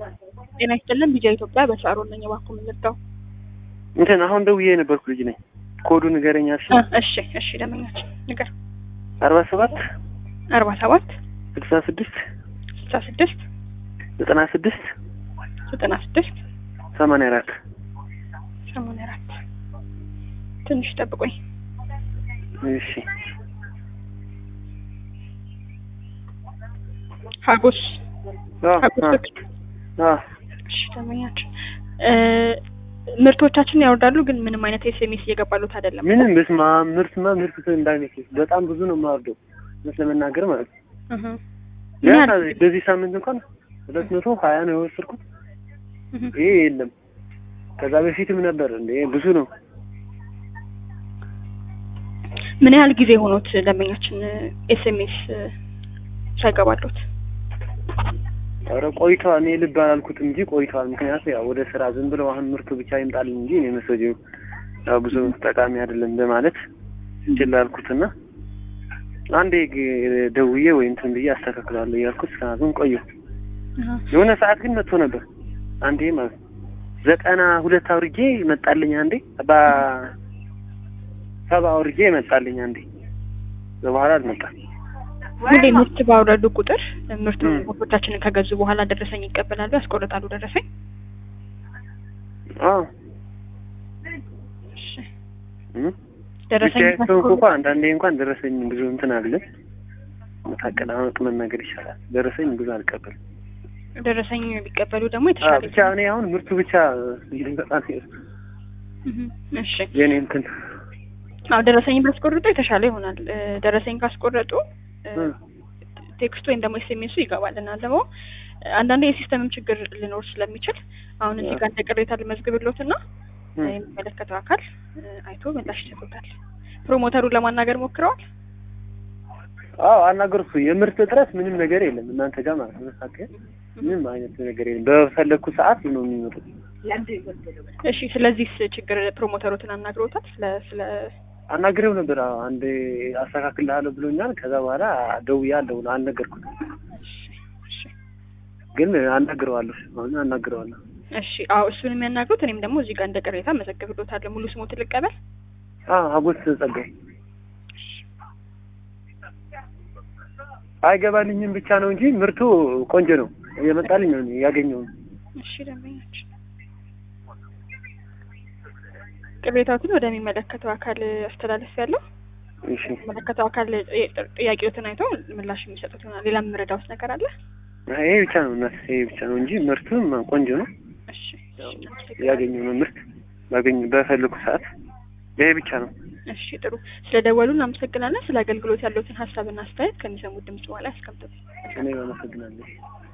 ጤና ይስጥልን ቢጃ ኢትዮጵያ በሻሮን ነኝ። እባክዎ ምን ልርዳው? እንትን አሁን ደውዬ የነበርኩ ልጅ ነኝ። ኮዱ ንገረኛ። እሺ እሺ እሺ ደመኛችን ንገር። አርባ ሰባት አርባ ሰባት ስልሳ ስድስት ስልሳ ስድስት ዘጠና ስድስት ዘጠና ስድስት ሰማንያ አራት ሰማንያ አራት ትንሽ ጠብቆኝ። እሺ ሀጎስ አ ሀጎስ አ ፍቅር አ እሺ ደመኛችን ምርቶቻችንን ያወርዳሉ፣ ግን ምንም አይነት ኤስኤምኤስ እየገባሉት አይደለም። ምንም በስማ ምርትማ ምርት እንዳይነት በጣም ብዙ ነው የማወርደው እውነት ለመናገር ማለት ነው። እህ ቢያንስ በዚህ ሳምንት እንኳን ሁለት መቶ ሀያ ነው የወሰድኩት። እህ ይሄ የለም ከዛ በፊትም ነበር እንደ ብዙ ነው። ምን ያህል ጊዜ ሆኖት ደንበኛችን ኤስኤምኤስ ሳይገባሉት? ኧረ ቆይተዋል። እኔ ልብ አላልኩትም እንጂ ቆይተዋል። ምክንያቱ ያው ወደ ስራ ዝም ብለው አሁን ምርቱ ብቻ ይምጣልኝ እንጂ እኔ መሰጀው ያው ብዙ ጠቃሚ አይደለም በማለት ችላ አልኩትና አንዴ ግ- ደውዬ ወይ እንትን ብዬ አስተካክላለሁ እያልኩት እስካሁን ቆየሁ። እህ የሆነ ሰዓት ግን መጥቶ ነበር አንዴ ማለት ነው። ዘጠና ሁለት አውርጄ መጣልኝ አንዴ ሰባ ሰባ አውርጄ መጣልኝ አንዴ በኋላ አልመጣም። ሁሌ ምርት ባወረዱ ቁጥር ምርት እም። ምርቶቻችንን ከገዙ በኋላ ደረሰኝ ይቀበላሉ፣ ያስቆርጣሉ ደረሰኝ። አዎ እሺ እም። ደረሰኝ ብቻዬን ከሆንኩ እንኳን አንዳንዴ እንኳን ደረሰኝ ብዙ እንትን አለ መታቀላመቅ መናገር ይሻላል። ደረሰኝ ብዙ አልቀበልም። ደረሰኝ ቢቀበሉ ደግሞ አዎ የተሻለ ብቻ እኔ አሁን ምርቱ ብቻ በጣም እህ እሺ የኔ እንትን አዎ ደረሰኝ ቢያስቆርጡ የተሻለ ይሆናል። እ፣ ደረሰኝ ካስቆረጡ እ፣ እም። ቴክስቱ ወይም ደግሞ ኤስኤምኤሱ ይገባልናል። ደግሞ እ፣ አንዳንዴ የሲስተምም ችግር ሊኖር ስለሚችል አሁን እዚህ ጋር እንደ ቅሬታ ልመዝግብሎትና እም። የሚመለከተው አካል እ፣ አይቶ ምላሽ ይሰጡታል። ፕሮሞተሩን ለማናገር ሞክረዋል። አዎ አናገርኩ። የምርት እጥረት ምንም ነገር የለም እናንተ ጋር ማለት ነው። መካከል ምንም አይነት ነገር የለም። በፈለግኩ ሰዓት ነው የሚመጡት። እሺ ስለዚህ ችግር ፕሮሞተሮትን አናግረውታል። ስለ ስለ አናግሬው ነበር። አዎ አንዴ አስተካክልሃለሁ ብሎኛል። ከዛ በኋላ ደውያለሁ አልነገርኩትም፣ እሺ እሺ ግን አናግረዋለሁ። አሁን አናግረዋለሁ። እሺ አዎ እሱን የሚያናግሩት እኔም ደግሞ እዚህ ጋር እንደ ቅሬታ መዘግብሎታለሁ። ሙሉ ስሞትን ልቀበል። አዎ ሀጎስ ጸጋይ አይገባልኝም ብቻ ነው እንጂ ምርቱ ቆንጆ ነው። የመጣልኝ ነው ያገኘው። እሺ ደንበኛችን ቅሬታዎትን ወደሚመለከተው አካል አስተላለፍ ያለው እሺ የሚመለከተው አካል ጥ- ጥያቄዎትን አይቶ ምላሽ የሚሰጡት ይሆናል። ሌላ የምረዳውት ነገር አለ? ይሄ ብቻ ነው እናት፣ ይሄ ብቻ ነው እንጂ ምርቱም ቆንጆ ነው። እሺ እሺ ያገኘው ነው ምርት ባገኝ በፈለኩ ሰዓት ይሄ ብቻ ነው። እሺ ጥሩ። ስለደወሉ እናመሰግናለን። ስለ አገልግሎት ያለውትን ሀሳብና አስተያየት ከሚሰሙት ድምጽ በኋላ ያስቀምጡት። እኔ አመሰግናለሁ።